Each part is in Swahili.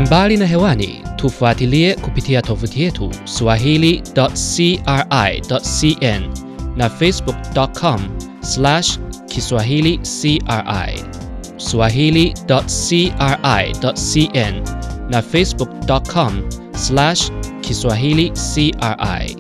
Mbali na hewani, tufuatilie kupitia tovuti yetu swahili.cri.cn na facebook.com slash kiswahili cri swahili.cri.cn na facebook.com slash kiswahili cri.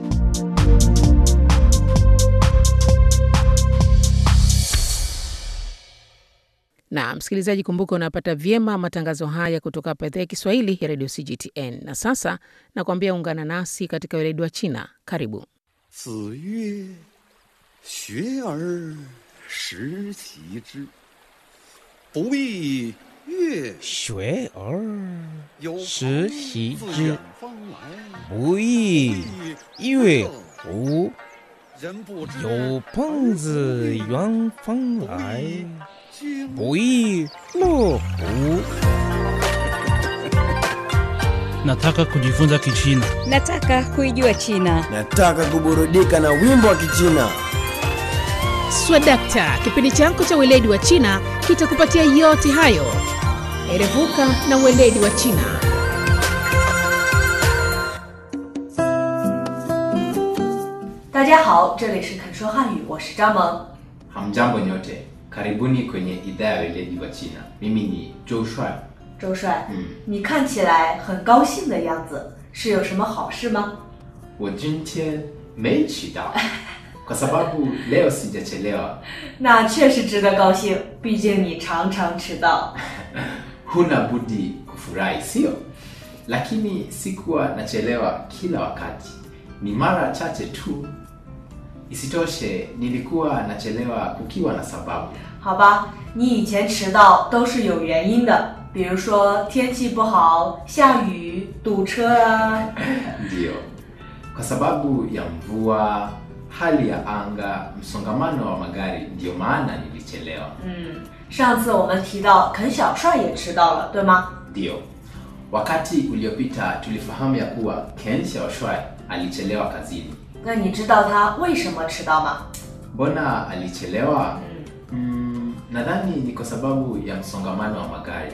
Na msikilizaji, kumbuka unapata vyema matangazo haya kutoka hapa idhaa ya Kiswahili ya redio CGTN. Na sasa nakwambia ungana nasi katika weledi wa China. Karibu. 子曰：“学而时齐之，不亦乐学而有时朋习自之远方来， 不亦乐乎？ 人不知有朋自远方来， 经不亦乐乎？ Nataka kujifunza Kichina. Nataka kuijua China. Nataka kuburudika na wimbo wa Kichina. Swadakta, kipindi chako cha weledi wa China kitakupatia yote hayo. Erevuka na weledi wa China. Hamjambo nyote, karibuni kwenye idhaa ya weledi wa China. Mimi ni Joe Shuai. 周帅， 嗯， 你看起来很高兴的样子，是有什么好事吗？ 我今天没迟到，kwa sababu leo sijachelewa. 那确实值得高兴，毕竟你常常迟到。 Huna budi kufurahi, sio? Lakini sikuwa nachelewa kila wakati, ni mara chache tu. Isitoshe, nilikuwa nachelewa kukiwa na sababu. 好吧，你以前迟到都是有原因的，比如说天气不好、下雨、堵车啊。 Ndiyo, kwa sababu ya mvua, hali ya anga, msongamano wa magari, ndiyo maana nilichelewa. 嗯，上次我们提到肯小帅也迟到了，对吗？ Ndiyo, wakati uliopita tulifahamu ya kuwa Ken Xiaoshuai alichelewa kazini. 那你知道他为什么迟到吗？ Mbona alichelewa? Mm, nadhani ni kwa sababu ya msongamano wa magari.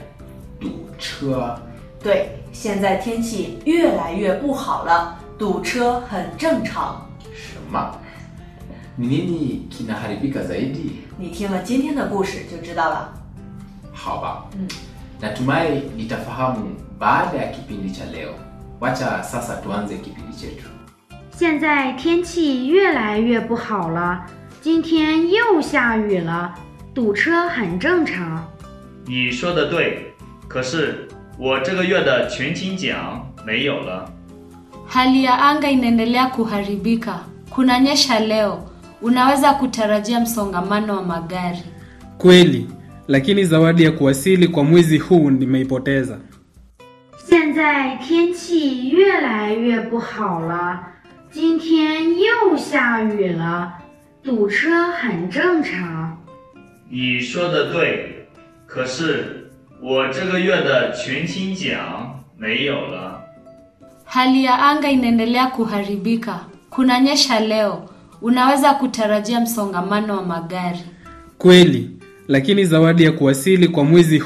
Duchua. 对，现在天气越来越不好了，堵车很正常。 Shema. Ni nini kinaharibika zaidi? 你听了今天的故事就知道了。 Haba. Mm. Natumai nitafahamu baada ya kipindi cha leo. Wacha sasa tuanze kipindi chetu. 现在天气越来越不好了，今天又下雨了，堵车很正常。 你说的对，可是我这个月的全勤奖没有了。 Hali ya anga inaendelea kuharibika. Kunanyesha leo. Unaweza kutarajia msongamano wa magari. Kweli, lakini zawadi ya kuwasili kwa mwezi huu nimeipoteza. 现在天气越来越不好了，今天又下雨了，堵车很正常。 你说的对，可是我这个月的全勤奖没有了。 Hali ya anga inaendelea kuharibika. Kunanyesha leo. Unaweza kutarajia msongamano wa magari. Kweli, lakini zawadi ya kuwasili kwa mwezi